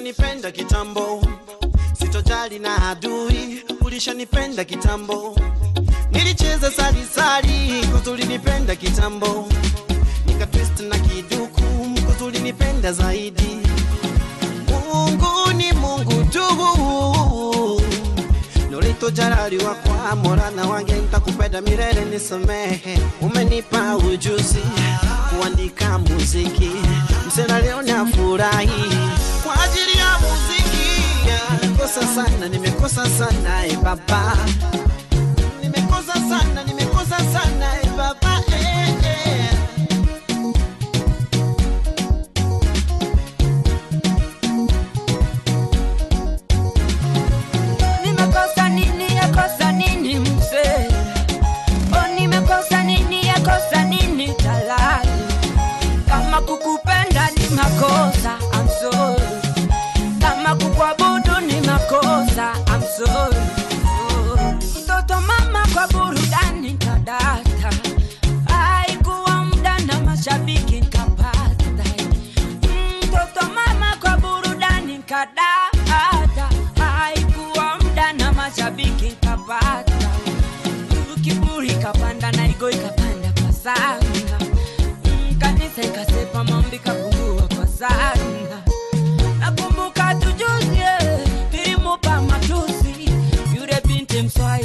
ulishanipenda kitambo, sitojali na adui, ulishanipenda kitambo. Nilicheza sali sali, kuzulinipenda kitambo, nikatwist na kiduku, kuzulinipenda zaidi. Mungu ni Mungu tu, nolitojalaliwa kwa morana wange, nitakupenda milele, nisamehe. Umenipa ujuzi kuandika muziki, msela leo nafurahi kwa ajili ya muziki. Nimekosa sana, nimekosa sana e baba, nimekosa sana, nimekosa sana e baba eh, eh. Nimekosa nini yakosa nini mzee? Oh, nimekosa nini yakosa nini talali? Kama kukupenda ni makosa, I'm sorry. Kama kukuabudu ni makosa, I'm sorry. Oh, Mtoto mama kwa burudani kadata, haikuwa muda na mashabiki nkapata. Mtoto mama kwa burudani kadata, haikuwa muda na mashabiki nkapata. Kiburi kapanda na igo ikapanda kwa sana, kanisa ikasepa maombi kapungua kwa sana. Nakumbuka tujuzi nilimupa matusi yule binti mswahili